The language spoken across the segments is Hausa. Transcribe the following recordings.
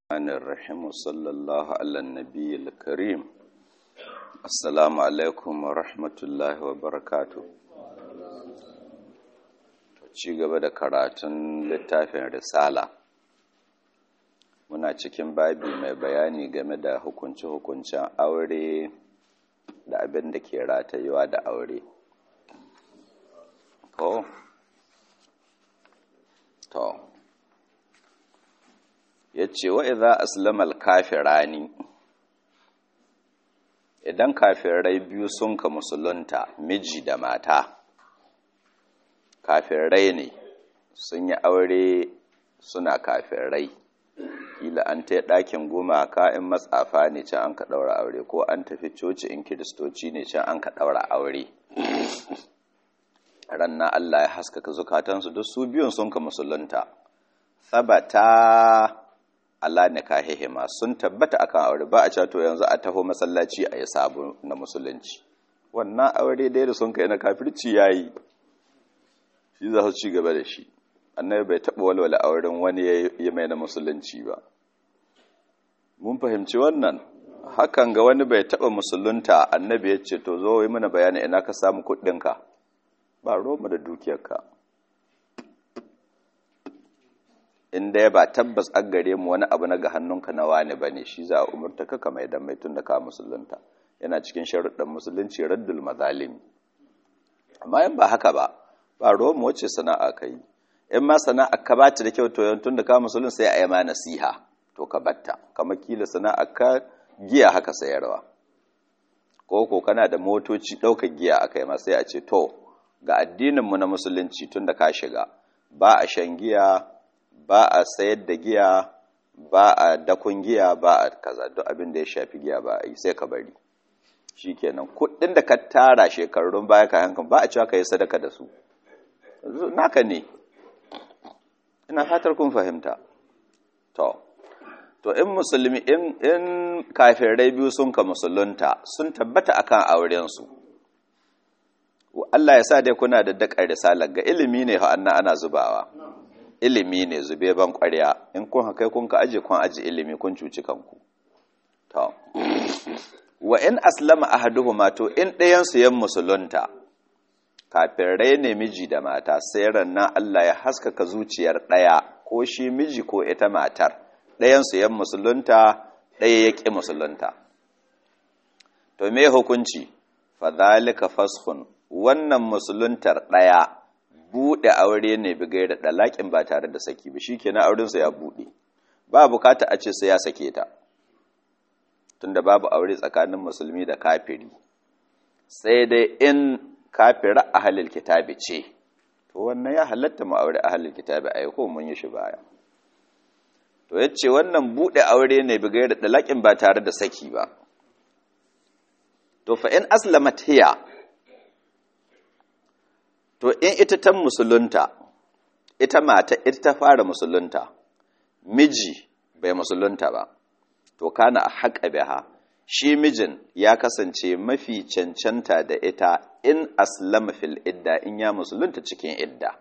الرحمن الرحيم وصلى الله على النبي الكريم السلام عليكم ورحمة الله وبركاته ci gaba da karatun littafin risala muna cikin babi mai bayani game da hukunce-hukuncen aure da abin da ke ratayuwa da aure ko to ya ce wa iza aslamal kafirani idan kafirai biyu sun ka musulunta miji da mata kafirai ne sun yi aure suna kafirai kila an ta ɗakin gumaka in matsafa ne can an ka ɗaura aure ko an tafi coci in kiristoci ne can an ka ɗaura aure ranna Allah ya haskaka zukatansu duk su biyun sun ka musulunta sabata Allah ne kahihima sun tabbata akan aure ba a cato yanzu a taho masallaci a yi sabu na musulunci wannan aure dai da sun kai na kafirci yayi shi za su ci gaba da shi annabi bai taɓa walwala auren wani ya mai na musulunci ba mun fahimci wannan hakan ga wani bai taɓa musulunta annabi ya ce to zo yi mana bayani ina ka samu kuɗinka ba roma da dukiyarka in dai ba tabbas an gare mu wani abu na ga hannunka na wani ba ne shi za a umarta ka kama idan mai tun da ka musulunta yana cikin sharuɗan musulunci raddul mazalimi amma in ba haka ba ba roma wacce sana'a ka yi in ma sana'a ka ba ta da kyau to tun da ka musulun sai a yi ma nasiha to ka batta kama kila sana'a ka giya haka sayarwa ko ko kana da motoci ɗaukar giya aka yi ma sai a ce to ga addininmu na musulunci tun da ka shiga ba a shan giya ba a sayar da giya ba a dakon giya ba a kaza duk abin da ya shafi giya ba a yi sai ka bari shikenan kuɗin da ka tara shekarun baya ka hankan ba a cewa ka yi sadaka da su naka ne ina fatar kun fahimta to to in musulmi in in kafirai biyu sun ka musulunta sun tabbata akan auren su Allah ya sa dai kuna da dakar risalar ga ilimi ne anna ana zubawa ilimi ne zube ban ƙwarya in kun haka kun ka aje kun aje ilimi kun cuci kanku to wa in aslama ahaduhuma to in ɗayan su yan musulunta kafirai ne miji da mata sai rannan Allah ya haskaka zuciyar ɗaya ko shi miji ko ita matar ɗayan su yan musulunta ɗaya ya ƙi musulunta to me hukunci fadhalika fashun wannan musuluntar ɗaya buɗe aure ne bigai da ɗalaƙin ba tare da saki ba shi ke na aurensa ya buɗe ba bukata a ce sai ya sake ta tunda babu aure tsakanin musulmi da kafiri sai dai in kafira ahalil kitabi ce to wannan ya halatta mu aure ahalil kitabi a ko mun yi shi baya to yace wannan buɗe aure ne bigai da ɗalaƙin ba tare da saki ba to fa in aslamat hiya to in ita ta musulunta ita mata ita ta fara musulunta miji bai musulunta ba to kana a haƙa biha shi mijin ya kasance mafi cancanta da ita in aslama fil idda in ya musulunta cikin idda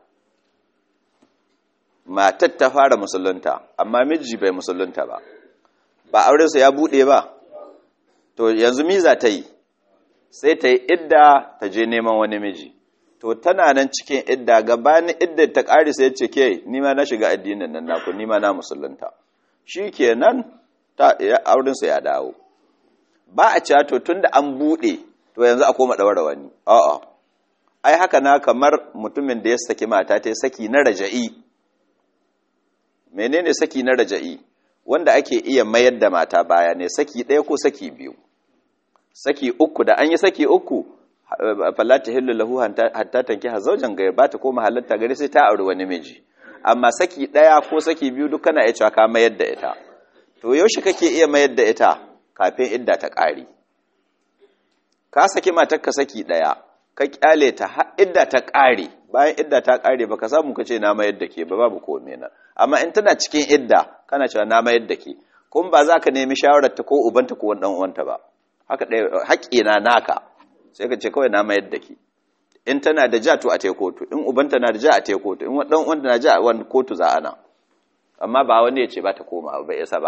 matar ta fara musulunta amma miji bai musulunta ba ba aurensa ya buɗe ba to yanzu miza ta yi sai ta yi idda ta je neman wani miji to tana nan cikin idda gabanin idda ta ƙari sai ce ke nima na shiga addinin nan naku nima na musulunta shi kenan ta aurinsa ya dawo ba a cewa to tun da an buɗe to yanzu a koma ɗaura wani a'a ai haka na kamar mutumin da ya saki mata ta saki na raja'i menene saki na raja'i wanda ake iya mayar da mata baya ne saki ɗaya ko saki biyu saki uku da an yi saki uku falata hillu lahu hatta tanki hazaujan ga ba ta koma halatta gari sai ta auri wani miji amma saki daya ko saki biyu duk kana iya cewa ka mayar da ita to yaushe kake iya mayar da ita kafin idda ta ƙari ka saki matar ka saki daya ka kyale ta har idda ta ƙare bayan idda ta ƙare baka samu kace na mayar da ke ba babu komai na amma in tana cikin idda kana cewa na mayar da ke kun ba za ka nemi shawarar ta ko ubanta ko wani dan uwanta ba haka ɗaya haƙƙina naka sai ka ce kawai na mayar da ke in tana da ja to a te kotu in ubanta na da ja a te kotu in dan uwanta na ja a wani kotu za ana amma ba wani ya ce ba ta koma ba isa ba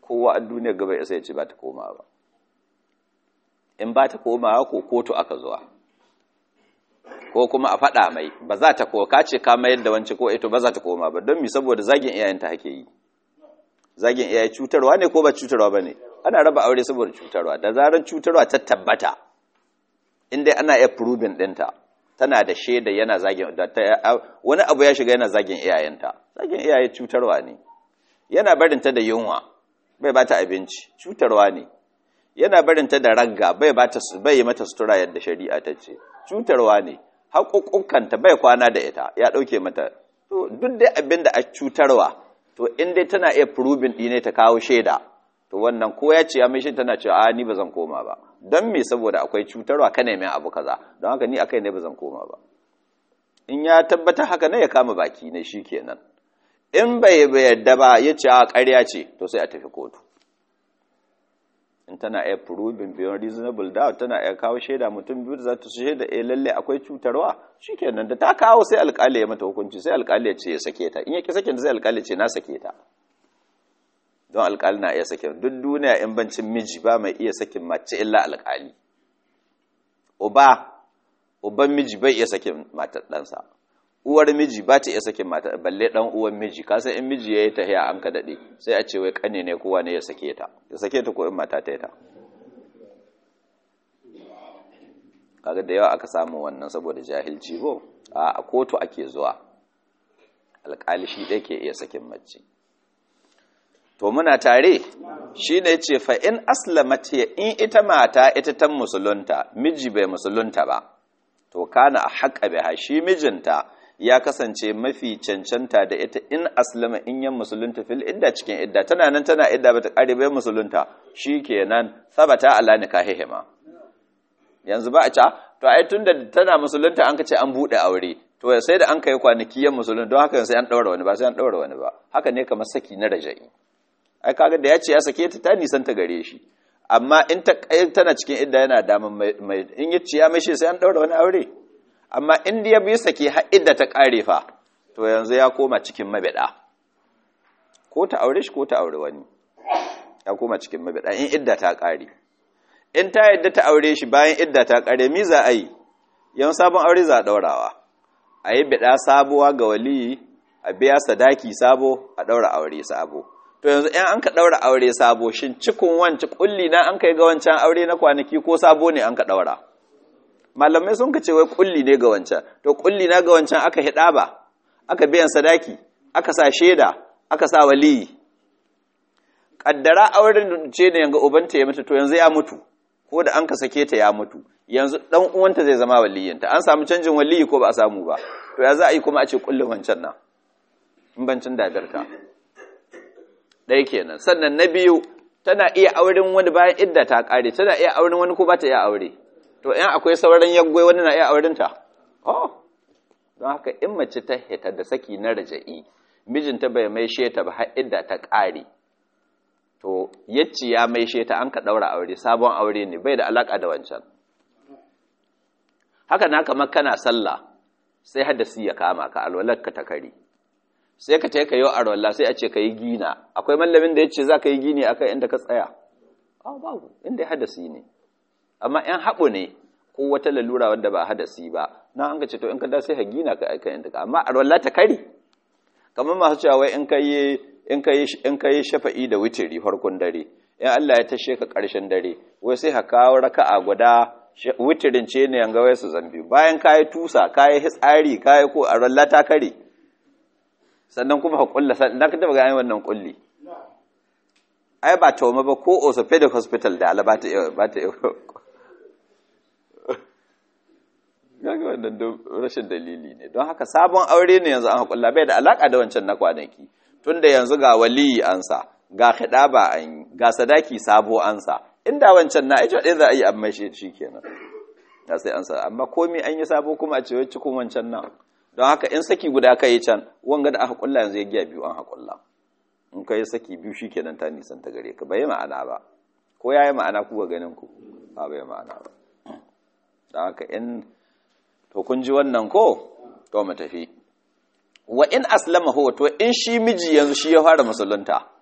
kowa a duniya gaba ya sai ce ba ta koma ba in ba ta komawa ko kotu aka zuwa ko kuma a faɗa mai ba za ta ko ka ce ka mayar da wance ko ito ba za ta koma ba don mi saboda zagin iyayenta hake yi zagin iyaye cutarwa ne ko ba cutarwa ba ne ana raba aure saboda cutarwa da zarar cutarwa ta tabbata inda ana iya proving ɗinta tana da shaida yana zagin wani abu ya shiga yana zagin iyayenta zagin iyaye cutarwa ne yana barinta da yunwa bai ba ta abinci cutarwa ne yana barinta da ragga bai ba ta bai mata sutura yadda shari'a ta ce cutarwa ne haƙuƙunkanta bai kwana da ita ya ɗauke mata to duk dai abin da a cutarwa to in dai tana iya proving ɗine ta kawo shaida to wannan ko ya ce ya mai shi tana cewa a ni ba zan koma ba don me saboda akwai cutarwa ka nemi abu kaza don haka ni akai ne ba zan koma ba in ya tabbata haka ne ya kama baki ne kenan in bai yarda ba ya ce a ƙarya ce to sai a tafi kotu in tana iya proving beyond reasonable doubt tana iya kawo shaida mutum biyu da za ta shaida eh lalle akwai cutarwa shikenan da ta kawo sai alƙali ya mata hukunci sai alƙali ya ce ya sake ta in ya ki sakin sai alƙali ya ce na sake ta don alƙali na iya sakin duk duniya in bancin miji ba mai iya sakin mace illa alƙali uba uban miji bai iya sakin matar ɗansa uwar miji ba ta iya sakin matar balle ɗan uwan miji ka san in miji ya yi tahiya an ka daɗe sai a ce wai ƙane ne kowa ne ya sake ta ya sake ta ko in mata ta yi ta kaga da yawa aka samu wannan saboda jahilci ko a kotu ake zuwa alƙali shi ɗaya ke iya sakin mace to muna tare shi ne ce fa'in aslamat in ita mata ita ta musulunta miji bai musulunta ba to kana a haƙa biha shi mijinta ya kasance mafi cancanta da ita in aslama in yan musulunta fil idda cikin idda tana nan tana idda bata ƙare bai musulunta shi kenan sabata ala nikahihima yanzu ba a ca to ai tunda tana musulunta an kace an buɗe aure to sai da an kai kwanaki yan musulunta don haka sai an ɗaura wani ba sai an ɗaura wani ba haka ne kamar saki na raja'i ai kaga da ya ce ya sake ta ta nisan ta gare shi amma in ta tana cikin idda yana daman mai in ya ce ya mai shi sai an daura wani aure amma in ya bi sake har idda ta kare fa to yanzu ya koma cikin mabida ko ta aure shi ko ta aure wani ya koma cikin mabida in idda ta kare in ta yadda ta aure shi bayan idda ta kare mi za a yi yan sabon aure za a daurawa a yi bida sabuwa ga waliyi a biya sadaki sabo a daura aure sabo to yanzu in an ka ɗaura aure sabo shin cikin wanci kulli na an kai ga wancan aure na kwanaki ko sabo ne an ka ɗaura malamai sun ka ce wai kulli ne ga wancan to kulli na ga wancan aka hida ba aka biyan sadaki aka sa shaida aka sa waliyi kaddara auren ce ne yanga ubanta ya mutu to yanzu ya mutu ko da an ka sake ta ya mutu yanzu dan uwanta zai zama waliyinta an samu canjin waliyi ko ba a samu ba to ya za a yi kuma a ce kullin wancan nan in bancin dadarta ɗaya kenan sannan na biyu tana iya auren wani bayan idda ta ƙare tana iya auren wani ko ba ta iya aure to in akwai sauran yaggwai wani na iya auren ta oh don haka in mace ta hita da saki na raja'i mijinta bai mai sheta ba har idda ta ƙare to yacci ya mai sheta an ka ɗaura aure sabon aure ne bai da alaƙa da wancan haka na kamar kana sallah sai hadasi ya kama ka alwalar ka ta kare sai ka ce ka yi arwallah sai a ce ka yi gina akwai mallamin da ya ce za ka yi gini a kai inda ka tsaya a babu inda ya hadasi ne amma yan haɓu ne ko wata lalura wadda ba hadasi ba na an ka ce to in ka da sai ka gina ka aika inda ka amma arwallah ta kari kamar masu cewa wai in ka yi in ka yi in ka yi shafa'i da witiri farkon dare in Allah ya tashe ka ƙarshen dare wai sai ka kawo raka'a guda witirin ce ne yanga wai su zambi bayan ka yi tusa ka yi hitsari ka yi ko arwallah ta kare sannan kuma ka kulla na ka taba gani wannan kulli ai ba tauma ba ko orthopedic hospital da ala ba ta ba ta gaga wannan rashin dalili ne don haka sabon aure ne yanzu an hakulla bai da alaka da wancan na kwanaki tunda yanzu ga waliyi ansa ga khidaba an yi ga sadaki sabo ansa inda wancan na aijo ɗaya za a yi amma shi kenan ya sai ansa amma komai an yi sabo kuma a ce wai cikin wancan nan don haka in saki guda ka yi can wanga da aka kulla yanzu ya giya biyu an haƙulla in ka yi saki biyu shi kenan ta nisan ta gare ka bai ma'ana ba ko ya yi ma'ana kuwa ganin ku ba bai ma'ana ba don haka in to kun ji wannan ko to mu tafi wa in aslama huwa to in shi miji yanzu shi ya fara musulunta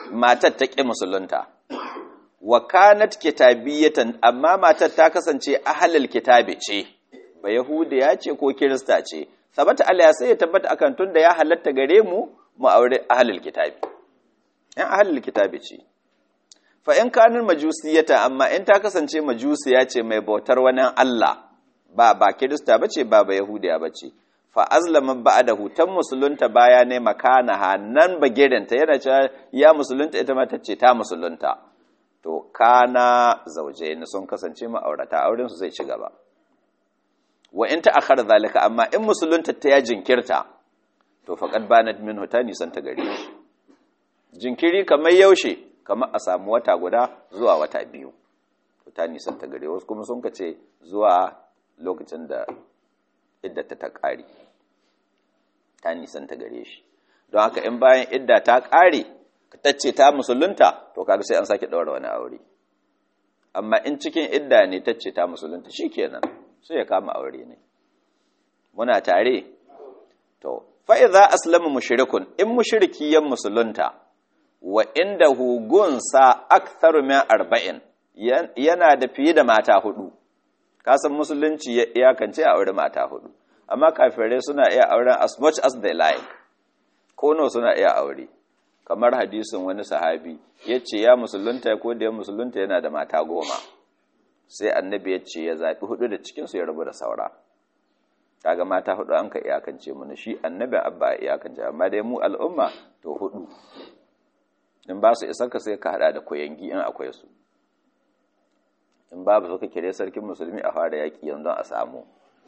matar ta ƙi musulunta wa kanat kitabiyatan amma matar ta kasance ahlul kitabi ce ba yahudiya ce ko kirista ce sabata Allah sai ya tabbata akan tunda ya halatta gare mu mu aure ahlul kitabi yan ahlul kitabi ce fa in kanin majusiyata amma in ta kasance majusiya ce mai bautar wani Allah ba ba kirista bace ba ba yahudiya bace fa azlama ba'da hutan musulunta baya ne makana nan bagirenta yana cewa ya musulunta ita ma tace ta musulunta to kana zaujaini sun kasance ma'aurata auren su zai ci gaba wa in ta akhara zalika amma in musulunta ta ya jinkirta to faqad banat minhu ta nisan ta gare shi jinkiri kamar yaushe kamar a samu wata guda zuwa wata biyu to ta nisan ta gare wasu kuma sun kace zuwa lokacin da iddata ta ƙare ta nisan ta gare shi don haka in bayan idda ta ƙare ta ce ta musulunta to kaga sai an sake ɗaura wani aure amma in cikin idda ne ta ce ta musulunta shikenan sai ya kama aure ne muna tare to fa idza aslama mushrikun in mushriki yan musulunta wa inda hugunsa aktharu min arba'in yana da fiye da mata hudu kasan musulunci ya iyakance a aure mata hudu amma kafirai suna iya auren as much as they like kono suna iya aure kamar hadisin wani sahabi ya ce ya musulunta ko da ya musulunta yana da mata goma sai annabi ya ce ya zaɓi hudu da cikinsu ya rabu da saura kaga mata hudu an ka iyakance mu shi annabin abba iyakance amma dai mu al'umma to hudu in ba su isar ka sai ka hada da koyangi in akwai su in babu suka kire sarkin musulmi a fara yaki yanzu a samu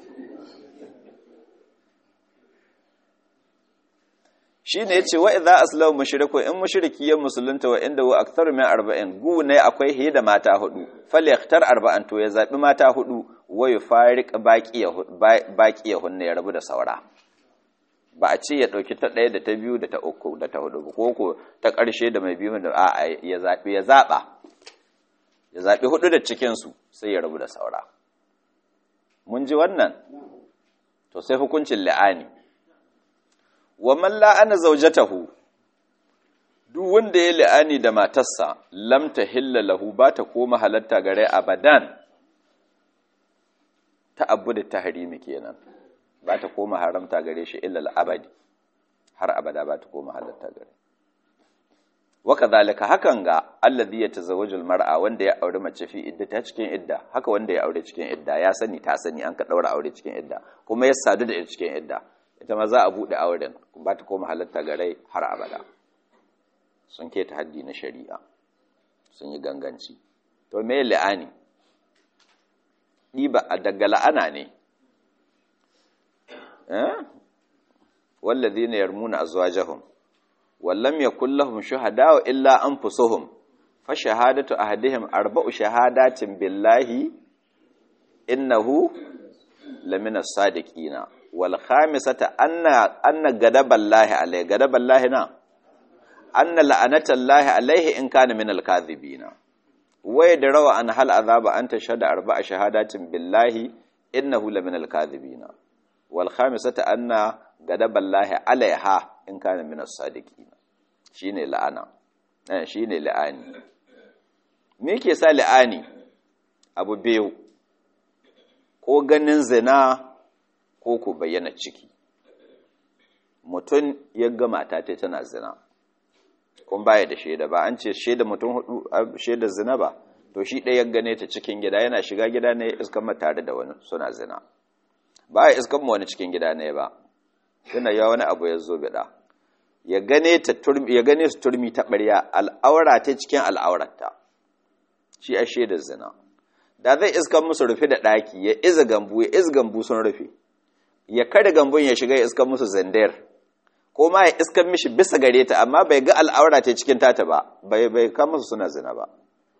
shi ne ce wa idza aslamu mushriku in mushriki ya musulunta wa inda wa aktharu min arba'in gu ne akwai hiye da mata hudu falyaktar arba'an to ya zabi mata hudu wa yufariq baqiya hunne ya rabu da saura ba a ce ya dauki ta daya da ta biyu da ta uku da ta hudu ko ko ta karshe da mai biyu da a ya zabi ya zaba ya zabi hudu da cikin su sai ya rabu da saura mun ji wannan to sai hukuncin la'ani wa man la'ana zawjatahu duk wanda ya la'ani da matarsa lam tahilla lahu ba ta koma halatta gare abadan ta abu da tahrimi kenan ba ta koma haramta gare shi illa abadi har abada ba ta koma halatta gare wa kadhalika hakan ga alladhi yatazawwaju almar'a wanda ya aure mace fi idda ta cikin idda haka wanda ya aure cikin idda ya sani ta sani an ka daura aure cikin idda kuma ya sadu da ita cikin idda ita ma za a buɗe auren ba ta koma halatta ga rai har abada sun keta haddi na shari'a sun yi ganganci to me la'ani ɗiba a daga la'ana ne wallazi ne yarmuna azwajahum wallam yakul lahum shuhada illa anfusuhum fa shahadatu ahadihim arba'u shahadatin billahi innahu lamina sadiqina wal khamisata anna anna gadaballahi alayhi gadaballahi na anna la'anatallahi alayhi in kana min al-kadhibina waya da rawa an hal azaba an tashhada arba'a shahadatin billahi innahu la min al-kadhibina wal khamisata anna gadaballahi alaiha in kana min as-sadiqina shine la'ana eh shine la'ani me yake sa la'ani abu biyu ko ganin zina ko ku bayyana ciki mutum ya ga mata ta tana zina kun baya da shaida ba an ce shaida mutum hudu shaida zina ba to shi ɗaya ya gane ta cikin gida yana shiga gida ne iskan ma tare da wani suna zina ba ya iskan ma wani cikin gida ne ba yana ya wani abu ya zo bida ya gane ta turmi ya gane su turmi ta ɓarya al'aura ta cikin al'aurarta shi a shaida zina da zai iskan musu rufe da ɗaki ya iza gambu ya iz gambu sun rufe ya kada gambun ya shiga ya iskan musu zandar ko ma ya iskan mishi bisa gare ta amma bai ga al'aura ta cikin tata ba bai bai kama su suna zina ba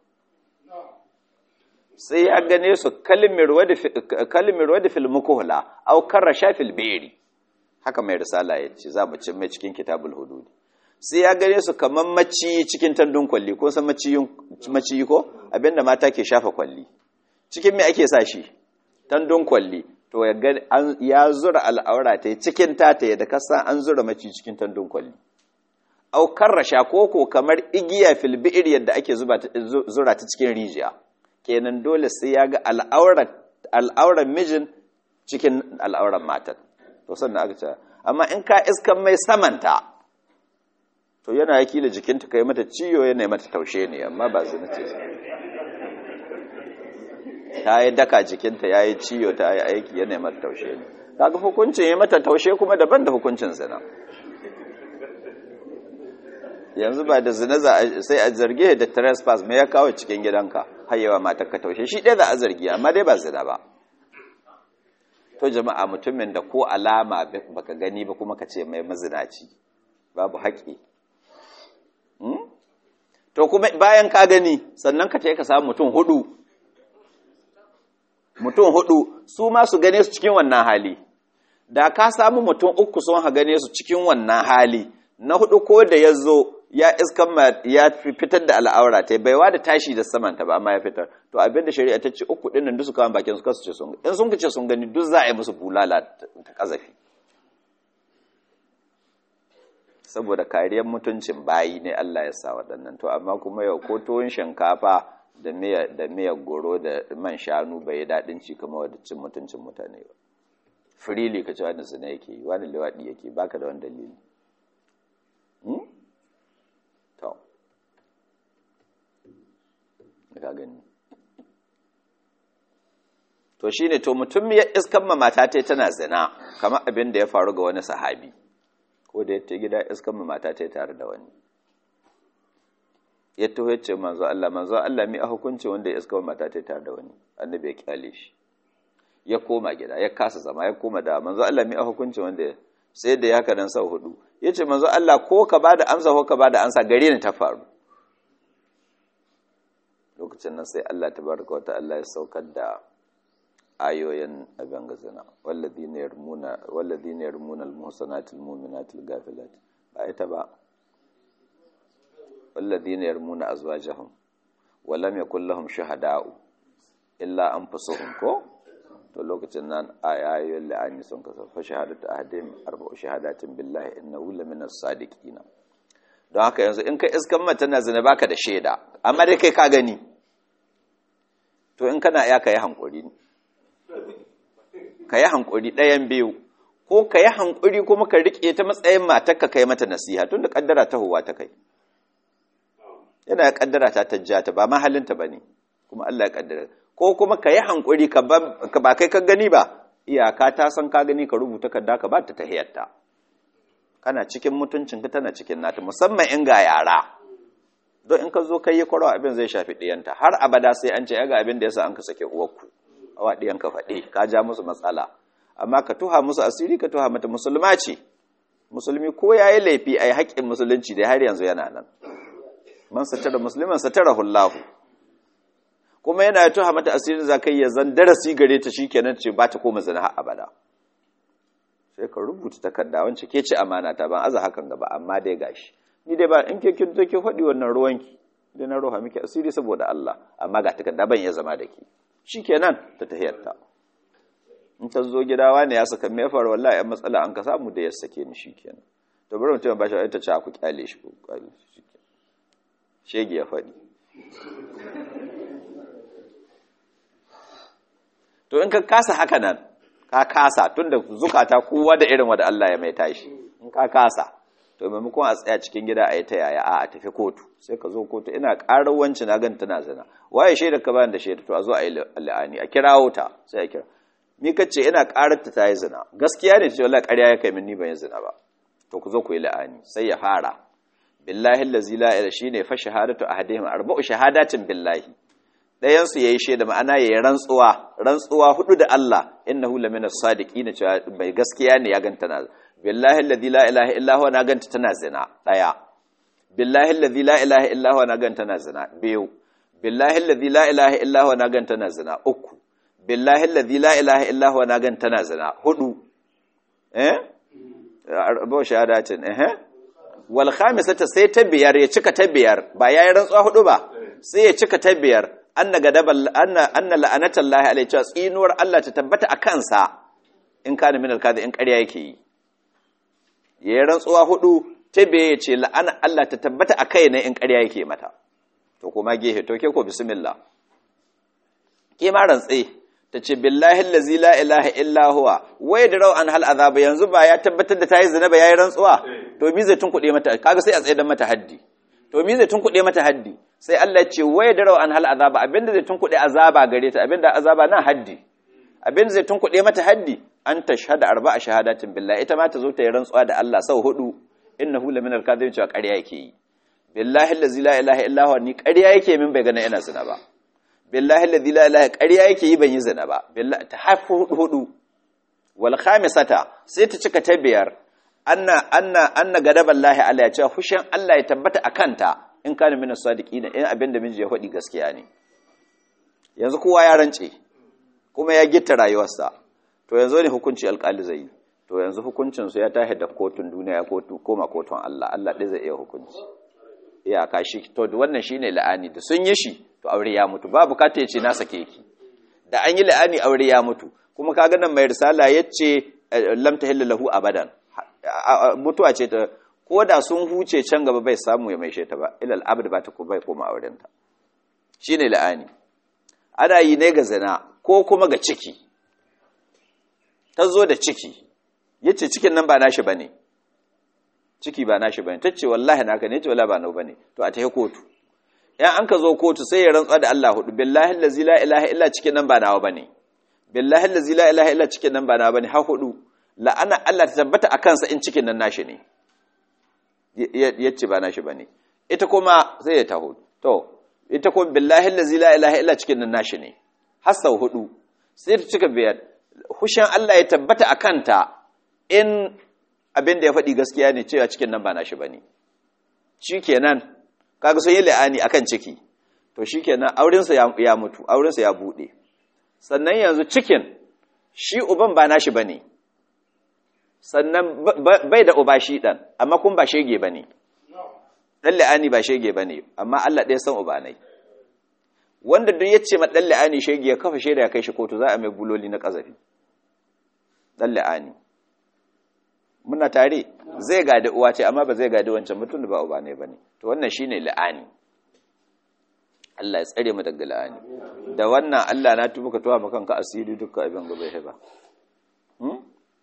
sai ya gane su kalimir wadda fil mukuhula au karrasha fil beri haka mai risala ya ce za mu cin mai cikin kitabul hududi sai ya gane su kamar maciyi cikin tandun kwalli ko san maciyi ko abinda mata ke shafa kwalli cikin me ake sa shi tandun kwalli to ya zura al'aura ta cikin tata da kasa an zura maci cikin tandun kwalli aukar rasha koko kamar igiya fil bi'ir yadda ake zuba zura ta cikin rijiya kenan dole sai ya ga al'auran mijin cikin al'auran matan to sannan aka ce amma in ka iskan mai samanta to yana yaki da jikinta kai mata ciyo yana mata taushe ne amma ba zina ce ta yi daka jikinta ya yi ciyo ta yi aiki yana mata taushe ne kaga hukuncin ya mata taushe kuma daban da hukuncin zina yanzu ba da zina sai a zarge da trespass mai ya kawo cikin gidanka hayyawa matar ka taushe shi ɗaya za a zargi amma dai ba zina ba to jama'a mutumin da ko alama baka gani ba kuma ka ce mai mazinaci babu haƙi to kuma bayan ka gani sannan ka ce ka samu mutum hudu mutum hudu su ma su gane su cikin wannan hali da ka samu mutum uku sun ha gane su cikin wannan hali na hudu ko da ya zo ya iskan ya fitar da al'aura ta baiwa da tashi da samanta ba amma ya fitar to abin da shari'a ta ce uku din nan duk su kawo bakin su kasu ce sun in sun kace sun gani duk za a yi musu bulala ta kazafi saboda kariyar mutuncin bayi ne Allah ya sa waɗannan to amma kuma yau ko tuwon shinkafa da miya da miyar goro da man shanu bai yi daɗin ci kamar wadda cin mutuncin mutane ba firili ka ce wani zina yake yi wani lewaɗi yake baka da wani dalili to ka gani to shine to mutum ya iskan ma mata ta tana zina kamar abin da ya faru ga wani sahabi ko da ya gida iskan ma mata ta tare da wani ya taho ya ce manzo Allah manzo Allah mi a hukunci wanda ya iska mata ta tare da wani annabi ya kyale shi ya koma gida ya kasa zama ya koma da manzo Allah mi a hukunci wanda sai da ya kadan sau hudu ya ce manzo Allah ko ka bada amsa ko ka bada amsa gare ni ta faru lokacin nan sai Allah tabaraka wa ta'ala ya saukar da ayoyin abin gazana walladhina yarmuna walladhina yarmuna al-muhsanati al-mu'minati al-ghafilati ba ita ba والذين يرمون أزواجهم ولم يكن لهم شهداء إلا أنفسهم كو to lokacin nan ayoyin la'ani sun kasa fa shahadatu ahadin arba'u shahadatin billahi innahu lamina as-sadiqin don haka yanzu in kai iskan mata na zina baka da shaida amma dai kai ka gani to in kana ya kai hankuri kai hankuri ɗayan biyu ko kai hankuri kuma ka rike ta matsayin matarka kai mata nasiha tunda kaddara ta huwa ta kai yana ya kaddara ta tajjata ba mahallinta ba ne kuma Allah ya kaddara ko kuma ka yi hankuri ka ba kai ka gani ba iyaka ta san ka gani ka rubuta kadda ka ba ta tahiyarta kana cikin mutuncin ka tana cikin nata musamman in ga yara don in ka zo kai yi kwaro abin zai shafi ɗiyanta har abada sai an ce ya ga abin da yasa an ka sake uwarku awa ɗiyanka faɗi ka ja musu matsala amma ka tuha musu asiri ka tuha mata musulma ce musulmi ko ya yi laifi a yi haƙƙin musulunci da har yanzu yana nan man satara musliman satara hullahu kuma yana ya tuha mata asirin zakai ya zan darasi gare ta shikenan ce ba ta koma zina har abada sai ka rubuta takarda wance ke ce amana ta ban aza hakan gaba amma dai gashi ni dai ba in ke kin take faɗi wannan ruwanki dai na roha miki asiri saboda Allah amma ga takarda ban ya zama da ke shikenan ta tahiyarta in ta zo gida wani ya saka me faru wallahi an matsala an ka samu da ya sake ni shikenan to bari mutum ba shi ta ce ku kyale shi ku kyale shi shege ya faɗi to in ka kasa haka nan ka kasa tun da zukata kowa da irin wanda Allah ya mai tashi in ka kasa to maimakon a tsaya cikin gida a yi ta yaya a tafi kotu sai ka zo kotu ina ƙarar wanci na gan tana zina waye shaida ka bayan da shaida to a zo a yi la'ani a kirawo ta sai a kira ni kace ina ƙarar ta yi zina gaskiya ne ce wallahi ƙarya ya kai min ni ban yi zina ba to ku zo ku yi la'ani sai ya fara billahi allazi la ilaha shine fa shahadatu ahadihim arba'u shahadatin billahi dayan su yayi shaida ma'ana yayi rantsuwa rantsuwa hudu da Allah innahu laminas sadiqin cewa bai gaskiya ne ya ganta na billahi allazi la ilaha illa huwa na ganta tana zina daya billahi allazi la ilaha illa huwa na ganta tana zina biyu billahi allazi la ilaha illa huwa na ganta tana zina uku billahi allazi la ilaha illa huwa na ganta tana zina hudu eh arba'u shahadatin eh wal khamisata sai ta biyar ya cika ta biyar ba yayin rantsuwa hudu ba sai ya cika ta biyar anna gadabal anna anna la'anatallahi alayhi cewa tsinuwar Allah ta tabbata a kansa in kana min alkazi in ƙarya yake yi yayin rantsuwa hudu ta biye ya ce la'ana Allah ta tabbata a kai ne in ƙarya yake mata to kuma gehe to ke ko bismillah ke ma rantse ta ce billahi allazi la ilaha illa huwa wai da rau an hal azaba yanzu ba ya tabbatar da tayi zina ba yayi rantsuwa to mi zai tunkuɗe mata kaga sai a tsaye da mata haddi to mi zai tunkuɗe mata haddi sai Allah ya ce wai da rau an hal azaba abinda zai tunkuɗe azaba gare ta abinda azaba na haddi abinda zai tunkuɗe mata haddi an tashhada arba'a shahadatin billahi ita ma ta zo ta yi rantsuwa da Allah sau hudu innahu laminal kadhibin cewa ƙarya yake yi billahi allazi la ilaha illa huwa ni ƙarya yake min bai gana ina zina ba billahi allazi la ilaha ƙarya yake yi ban yi zina ba billahi ta hafu hudu wal khamisata sai ta cika ta biyar anna anna anna gadaballahi ala ya ce hushin Allah ya tabbata akanta in kana min as-sadiqin in abinda miji ya faɗi gaskiya ne yanzu kowa ya rance kuma ya gitta rayuwarsa to yanzu ne hukunci alƙali zai yi to yanzu hukuncin su ya tashi da kotun duniya ko koma kotun Allah Allah ɗaya zai iya hukunci iyaka shi to wannan shine la'ani da sun yi shi to aure ya mutu ba bukata ya ce na sake ki da an yi la'ani aure ya mutu kuma kaga nan mai risala yace lam tahillu lahu abadan mutuwa ce ta ko da sun huce can gaba bai samu ya maishe ta ba ilal abad ba ta ko bai koma auren ta shine la'ani ana yi ne ga zina ko kuma ga ciki ta zo da ciki yace cikin nan ba nashi bane ciki ba nashi bane tace wallahi naka ne ce wallahi ba nau bane to a tafi kotu yan an ka zo kotu sai ya rantsa da Allah hudu billahi allazi la ilaha illa cikin nan ba nawa bane billahi allazi la ilaha illa cikin nan ba nawa bane ha hudu la'ana Allah ta tabbata akan sa in cikin nan nashi ne yace ba nashi bane ita kuma sai ya taho to ita kuma billahi allazi la ilaha illa cikin nan nashi ne har sau hudu sai ta cika biyar hushin Allah ya tabbata akan ta in abin da ya faɗi gaskiya ne cewa cikin nan ba nashi bane shikenan kaga sun yi la'ani akan ciki to shikenan aurensa ya mutu aurensa ya bude sannan yanzu cikin shi uban ba nashi bane sannan bai da uba shi dan amma kun ba shege bane dan la'ani ba shege bane amma Allah ɗaya san uba nai wanda duk yace ma dan la'ani shege ya kafa shaida ya kai shi kotu za a mai buloli na kazafi dan la'ani muna tare zai gadi uwa ce amma ba zai gadi wancan mutum da ba uba ne bane to wannan shine la'ani Allah ya tsare mu daga la'ani da wannan Allah na tuba ka tuwa maka kanka asiri dukkan abin gaba ya ba hmm?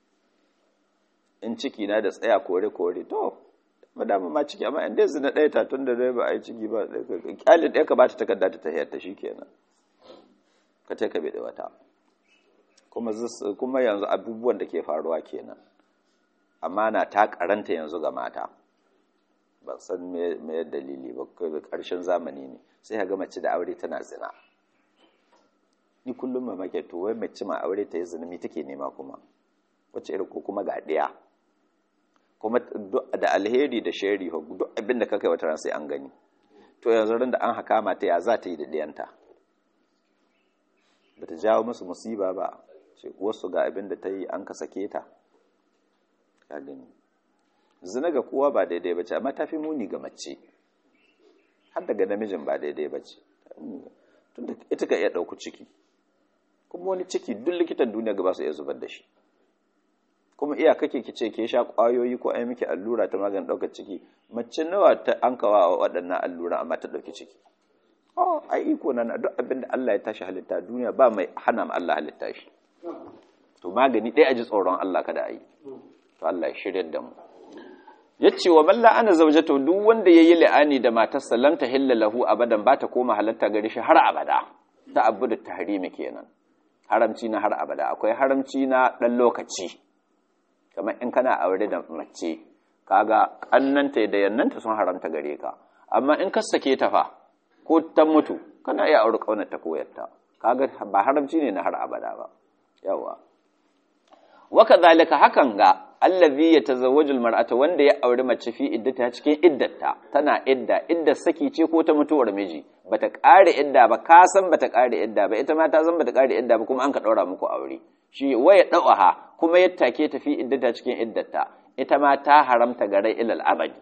in ciki na da tsaya kore kore to madama ma ciki amma in dai zina ɗaya ta tun da dai ba a yi ciki ba kyalin ɗaya ka ba ta takarda ta tahiyar ta shikenan ka ta ka bai da wata kuma kuma yanzu abubuwan da ke faruwa kenan amana ta karanta yanzu ga mata ba san me dalili ba karshen zamani ne sai ga mace da aure tana zina ni kullum mamake to wai mace ma aure ta yi zina me take nema kuma wacce irin ko kuma ga ɗaya kuma da alheri da shari duk abin da kakai wata ran sai an gani to yanzu ran da an haka mata ya za ta yi da ɗiyanta ba ta jawo musu musiba ba ce wasu ga abin da ta yi an ka sake ta ka gani zina ga kowa ba daidai ba ce amma ta fi muni ga mace har daga namijin ba daidai ba ce tunda ita ka iya ɗauku ciki kuma wani ciki duk likitan duniya ga ba su iya zubar da shi kuma iya kake ki ce ke sha ƙwayoyi ko ai miki allura ta maganin ɗaukar ciki mace nawa ta an kawa waɗannan allura amma ta ɗauki ciki oh ai iko na duk abin da Allah ya tashi halitta duniya ba mai hana ma Allah halitta shi to magani ɗaya a ji tsoron Allah kada a yi to Allah ya shirya da mu yace wa man la'ana zawjatu duk wanda yayi la'ani da matarsa lam tahilla lahu abadan ba ta koma halatta gare shi har abada ta abudu tahrimi kenan haramci na har abada akwai haramci na dan lokaci kamar in kana aure da mace kaga kannanta da yannanta sun haramta gare ka amma in ka sake ta fa ko ta mutu kana iya aure kaunar ta koyarta kaga ba haramci ne na har abada ba yawa waka zalika hakan ga allazi yatazawwaju almar'ata wanda ya auri mace fi iddata cikin iddata tana idda idda saki ce ko ta mutuwar miji bata kare idda ba ka san bata kare idda ba ita ma ta san bata kare idda ba kuma an ka daura muku aure shi waya dawaha kuma ya take ta fi iddata cikin iddata ita ma ta haramta gare ilal abadi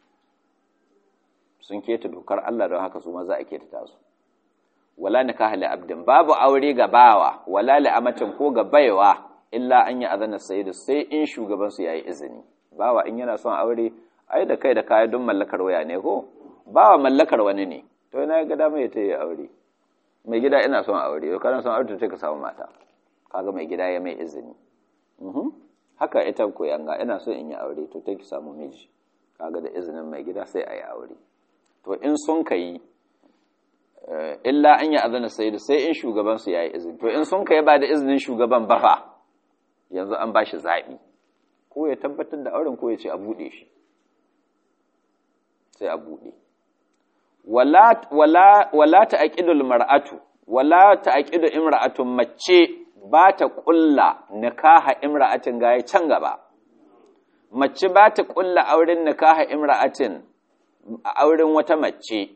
sun keta dokar Allah don haka su ma za a keta tasu wala nikaha li abdin babu aure ga bawa wala li amatin ko ga baiwa illa an yi azana sayyidu sai in shugaban su yayi izini bawa in yana son aure ai da kai da kaya don mallakar waya ne ko ba wa mallakar wani ne to ina ga dama ya yi aure mai gida ina son aure yau kana son aure to ka samu mata kaga mai gida ya mai izini haka ita koyanga ina so in yi aure to take samu miji kaga da izinin mai gida sai a yi aure to in sun ka yi illa an yi azana sai sai in shugaban su yayi izini to in sun ka yi ba da izinin shugaban ba fa yanzu an ba shi zaɓi ko ya tabbatar da auren ko ya ce a buɗe shi sai a buɗe wala wala wala ta'qidul mar'atu wala ta'qidu imra'atun mace ba ta ƙulla nikaha imra'atin gaya can gaba mace ba ta ƙulla auren nikaha imra'atin a auren wata mace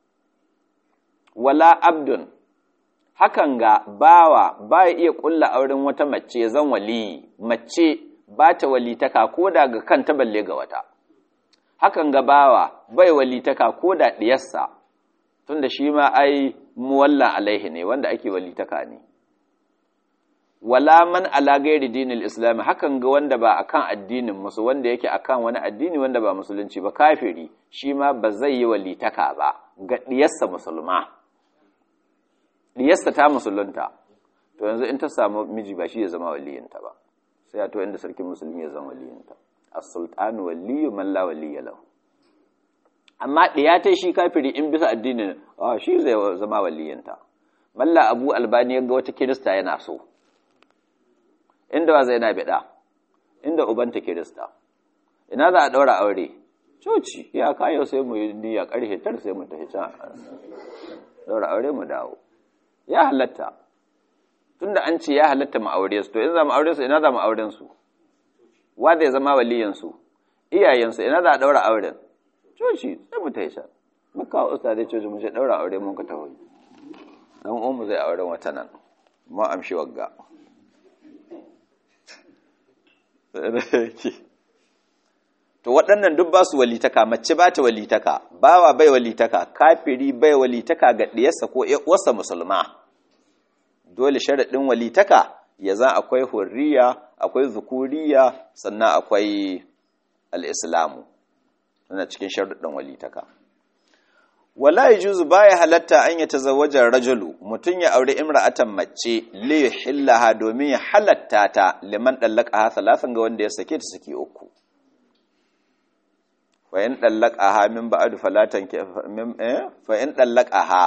wala abdun hakan ga bawa ba ya iya ƙulla auren wata mace zan wali mace ba ta walitaka ko da ga kanta balle ga wata hakan ga bawa bai walitaka ko da ɗiyarsa tunda shi ma ai muwalla alaihi ne wanda ake walitaka ne wala man ala gairi dinil islam hakan ga wanda ba akan addinin musu wanda yake akan wani addini wanda ba musulunci ba kafiri shi ma ba zai yi walitaka ba ga diyarsa musulma diyarsa ta musulunta to yanzu in ta samu miji ba shi ya zama waliyinta ba sai to inda sarkin musulmi ya zama waliyinta as-sultanu waliyyu man la waliyya lahu amma diya ta shi kafiri in bisa addinin ah shi zai zama waliyinta malla abu albani ya ga wata kirista yana so inda ba zai na biɗa inda ubanta kirista ina za a ɗaura aure coci ya kayo sai mu yi niyya ƙarfe tar sai mu tafi can ɗaura aure mu dawo ya halatta tunda an ce ya halatta mu aure su to in za mu aure su ina za mu auren su wa zai zama waliyan su iyayen su ina za a ɗaura auren coci sai mu tafi can mu kawo ustadai coci mu ce ɗaura aure mun ka tafi dan umu zai auren wata nan mu amshi wagga to waɗannan duk ba su walitaka mace ba ta walitaka bawa bai walitaka kafiri bai walitaka ga ɗiyarsa ko wasa musulma dole sharaɗin walitaka ya za akwai hurriya akwai zukuriya sannan akwai al'islamu suna cikin sharaɗin walitaka wala yajuzu baya halatta an ya tazawwajar rajulu mutum ya aure imra'atan mace li yuhillaha domin ya halatta ta liman dallaqaha salasan ga wanda ya sake ta saki uku fa in dallaqaha min ba'd falatan min eh fa in dallaqaha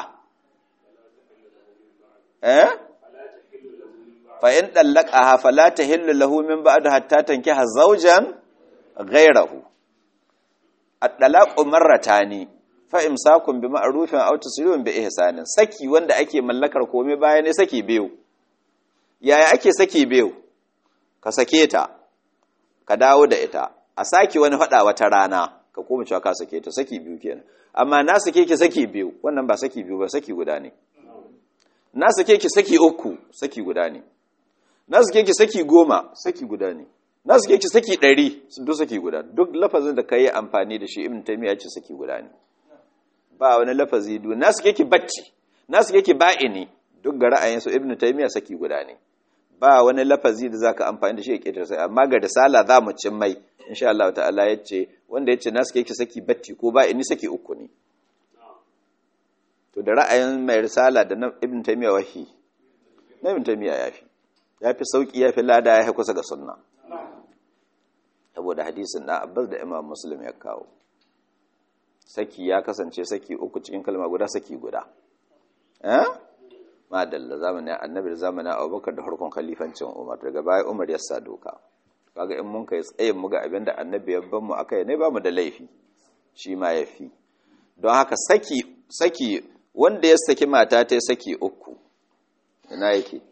eh fa in dallaqaha fala tahillu lahu min ba'd hatta tankiha zawjan ghayrahu at-talaqu marratani fa'imsakun bi ma'arufin auta sirrin bi ihsanin saki wanda ake mallakar komai baya ne saki biyu yaya ake saki biyu ka sake ta ka dawo da ita a saki wani faɗa wata rana ka koma cewa ka sake ta saki biyu kenan amma na sake ki saki biyu wannan ba saki biyu ba saki guda ne na sake ki saki uku saki guda ne na sake ki saki goma saki guda ne na sake ki saki ɗari duk saki guda duk lafazin da ka yi amfani da shi ibn taymiya ce saki guda ne ba wani lafazi du na suke ki bacci na suke ki ba'ini duk ga ra'ayinsu ibnu taymiya saki guda ne ba wani lafazi da zaka amfani da shi ya ketar sai amma ga risala za mu cin mai insha Allah ta'ala yace wanda yace na suke ki saki bacci ko ba'ini saki uku ne to da ra'ayin mai risala da na ibnu taymiya wahi na ibnu taymiya yafi yafi sauki yafi lada yafi kusa ga sunna saboda hadisin na Abbas da Imam Muslim ya kawo saki ya kasance saki uku cikin kalma guda saki guda eh madalla zamanin annabi da zamanin abubakar da harkon khalifancin umar daga baya umar ya sa doka kaga in mun kai tsayin mu ga abin da annabi ya ban mu akai ne ba mu da laifi shi ma ya fi don haka saki saki wanda ya saki mata ta saki uku ina yake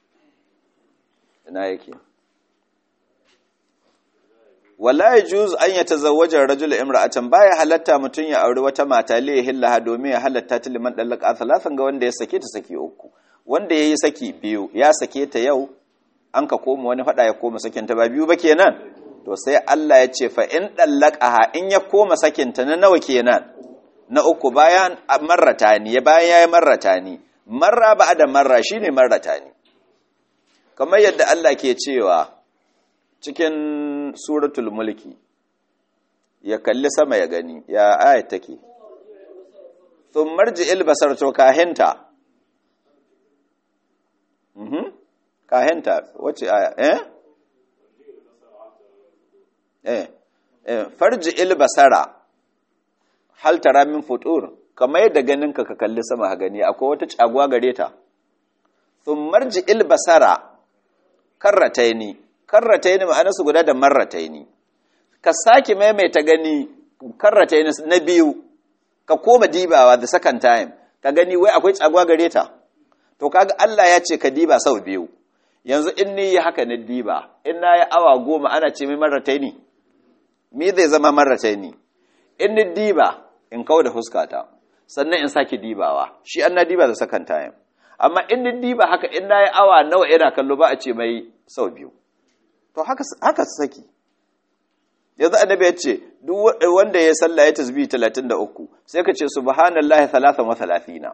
ina yake wala yajuz an yatazawwaja ar-rajulu imra'atan baya halatta mutun ya auri wata mata li yahillaha domin ya halatta ta liman dallaka thalathan ga wanda ya sake ta saki uku wanda yayi saki biyu ya sake ta yau an ka koma wani fada ya koma sakin ta ba biyu ba kenan to sai Allah ya ce fa in dallaqaha in ya koma sakin ta na nawa kenan na uku bayan marratani ya bayan yayi marratani marra ba da marra shine marratani kamar yadda Allah ke cewa cikin suratul mulki ya kalli sama ya gani ya ayat take sun marji ilbasar to kahinta mhm kahinta wace aya eh eh eh farji ilbasara hal tara min futur kamar yadda ganinka ka kalli sama gani akwai wata caguwa gare ta sun marji ilbasara karrataini karrataini ma'anarsu guda da marrataini ka sake maimaita gani karrataini na biyu ka koma dibawa the second time ka gani wai akwai caguwa gare ta to kaga Allah ya ce ka diba sau biyu yanzu in ni yi haka na diba in na yi awa goma ana ce mai marrataini me zai zama marrataini in ni diba in kawo da fuskata sannan in sake dibawa shi an na diba the second time amma in ni diba haka in na yi awa nawa ina kallo ba a ce mai sau biyu to haka haka saki yanzu annabi ya ce duk wanda ya sallah ya tasbih 33 sai ka ce subhanallahi 33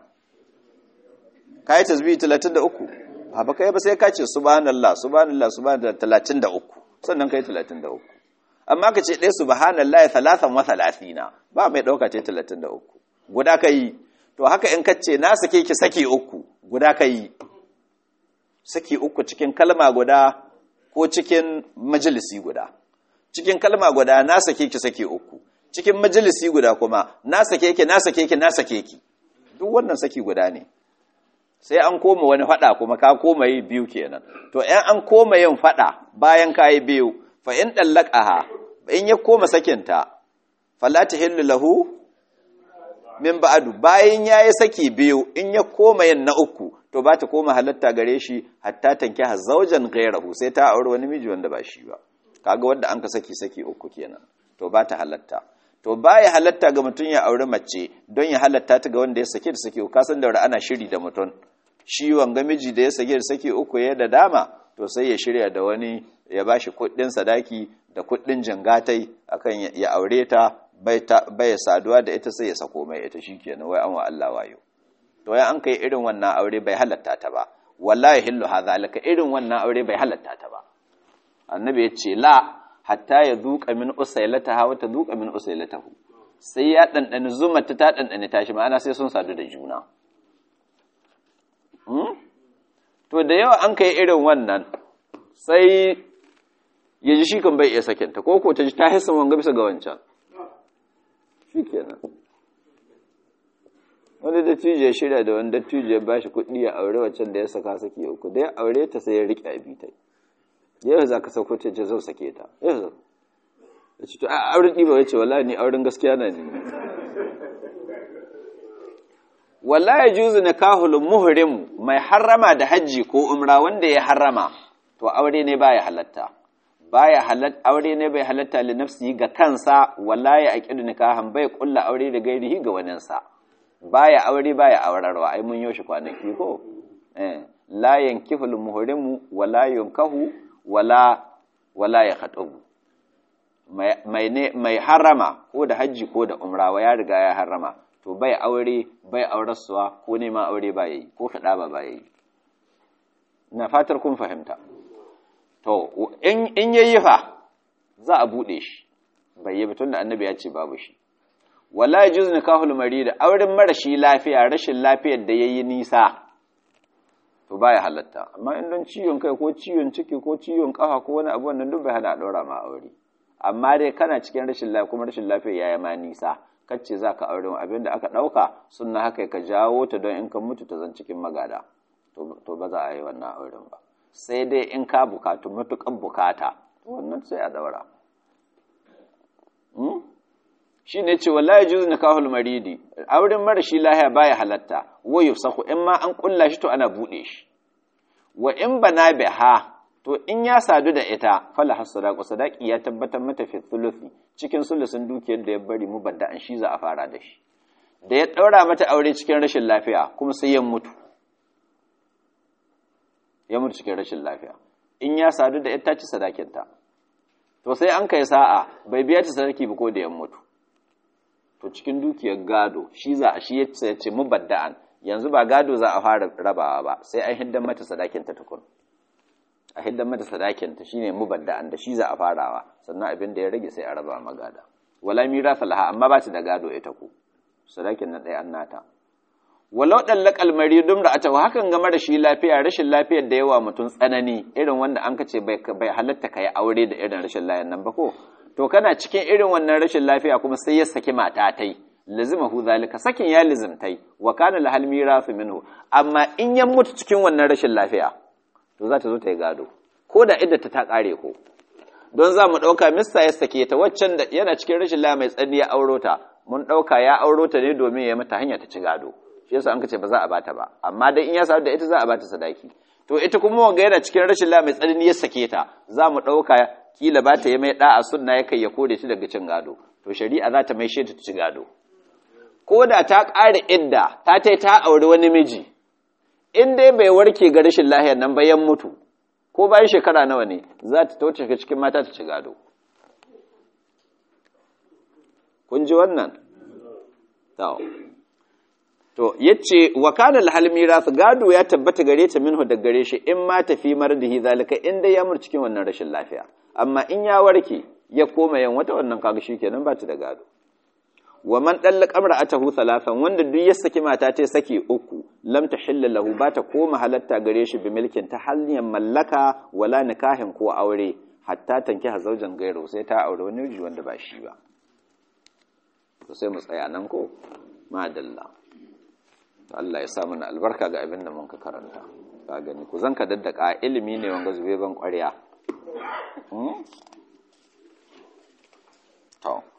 ka yi tasbih 33 ba kai ba sai ka ce subhanallah subhanallah subhanallah 33 sannan kai 33 amma ka ce ɗaya subhanallahi 33 ba mai ɗauka ce 33 guda ka yi to haka in ka ce na sake ki saki uku guda ka yi saki uku cikin kalma guda ko cikin majalisi guda cikin kalma guda na sake ki sake uku cikin majalisi guda kuma na sake ki na sake ki na sake ki duk wannan saki guda ne sai an koma wani fada kuma ka koma yi biyu kenan to ɗan an koma yin fada bayan ka yi biyu fa in dallaqaha in ya koma sakinta fala tahillu lahu min ba'adu bayan yayi saki biyu in ya koma yin na uku to ba ta koma halatta gare shi hatta tanki hazaujan ghayrahu sai ta aure wani miji wanda ba shi ba kaga wanda an ka saki saki uku kenan to ba ta halatta to baya halatta ga mutum ya aure mace don ya halatta ta ga wanda ya sake da saki uku kasan da ana shiri da mutum shi wanga miji da ya sake da saki uku ya da dama to sai ya shirya da wani ya bashi kuɗin sadaki da kuɗin jangatai akan ya aure ta bai saduwa da ita sai ya sako mai ita shikenan wai an wa Allah wayo to ya an kai irin wannan aure bai halatta ta ba wallahi hillu hadhalika irin wannan aure bai halatta ta ba annabi ya ce la hatta ya duka min usailataha wa ta duka min usailatahu sai ya dandani zumata ta dandani tashi ma'ana sai sun sadu da juna to da yawa an kai irin wannan sai ya ji shi kan bai iya sakinta ko ko ta ji ta hisa wanga bisa ga wancan shikenan wani dattijo ya shirya da wani dattijo ya bashi kuɗi ya aure waccan da ya saka saki uku da ya aure ta sai ya riƙe abitai yau za ka sauko ta ce zau sake ta yau ya ce to a auren ɗiba ya ce wala ni auren gaskiya na ne wala ya juzu na kahul muhrim mai harrama da hajji ko umra wanda ya harrama to aure ne baya halatta baya halatta aure ne bai halatta li nafsi ga kansa wala ya aqidu nikahan bai kulla aure da gairihi ga waninsa baya aure baya aurarwa ai mun yoshi kwanaki ko eh la yankihul muhrimu wala yunkahu wala wala ya khatubu mai ne mai harama ko da haji ko da umra wa ya riga ya harama to bai aure bai aurarsuwa ko nema aure ba yayi ko kada ba ba yayi ina fatar kun fahimta to in in yayi fa za a bude shi bai yi batun da annabi ya ce babu shi wala yajuz nikahul marid auren marashi lafiya rashin lafiyar da yayi nisa to baya halatta amma in don ciwon kai ko ciwon ciki ko ciwon kafa ko wani abu wannan duk bai hana a daura ma aure amma dai kana cikin rashin lafiya kuma rashin lafiya yaya ma nisa kace zaka aure abin da aka dauka sunna haka ka jawo ta don in ka mutu ta zan cikin magada to ba za a yi wannan auren ba sai dai in ka bukatu matukan bukata wannan sai a daura shi ne ce wallahi juzu nikahul maridi auren marashi lahiya baya halatta wa yufsahu in ma an kulla shi to ana bude shi wa in bana biha to in ya sadu da ita fala hasadaqu sadaqi ya tabbatar mata fi thuluthi cikin sulusun dukiyar da ya bari mu badda an shi za a fara da shi da ya daura mata aure cikin rashin lafiya kuma sai ya mutu ya mutu cikin rashin lafiya in ya sadu da ita ci sadakinta to sai an kai sa'a bai biya ta sadaki ba ko da ya mutu to cikin dukiyar gado shi za a shi ya ce mubadda'an yanzu ba gado za a fara rabawa ba sai an hiddan mata sadakinta tukun a hiddan mata sadakinta shine mubadda'an da shi za a farawa sannan abin da ya rage sai a raba magada wala mirasa laha amma ba ta da gado ita ku sadakin na ɗaya annata walau dallaqal maridum da atawa hakan game da shi lafiya rashin lafiyar da yawa mutum tsanani irin wanda an kace bai bai halatta kai aure da irin rashin lafiyar nan ba ko to kana cikin irin wannan rashin lafiya kuma sai ya saki mata tai lazimahu zalika sakin ya lizimtai wa kana lahal mirasu minhu amma in ya mutu cikin wannan rashin lafiya to za ta zo ta yi gado ko da idda ta kare ko don za mu ɗauka mista ya sake ta waccan da yana cikin rashin lafiya mai tsani ya auro ta mun ɗauka ya auro ta ne domin ya mata hanya ta ci gado shi yasa an ka ce ba za a bata ba amma dai in ya samu da ita za a bata sadaki to ita kuma wanga yana cikin rashin lafiya mai tsanani ya sake ta za mu ɗauka kila ba ta yi mai ɗa'a sunna ya kai ya kore ta daga cin gado to shari'a za ta mai shi ta ci gado ko da ta ƙara idda ta tai ta auri wani miji in dai bai warke ga rashin lahiyar nan bayan mutu ko bayan shekara nawa ne za ta tauce ga cikin mata ta ci gado kun ji wannan to yace wa kana al mirath gado ya tabbata gare ta minhu da gare shi in ma tafi mardihi zalika in dai ya mur cikin wannan rashin lafiya amma in ya warke ya koma yan wata wannan kaga shikenan ba ta da gado wa man dallaka imra'atahu thalathan wanda duk ya saki mata ta saki uku lam tahilla lahu ba ta koma halatta gare shi bi milkin ta hanyar mallaka wala nikahin ko aure hatta tanki hazaujan gairo sai ta aure wani miji wanda ba shi ba to sai mu tsaya nan ko madalla Allah ya sa mana albarka ga abin da mun ka karanta ka gani ku zanka daddaka ilimi ne wanga zube ban ƙwarya to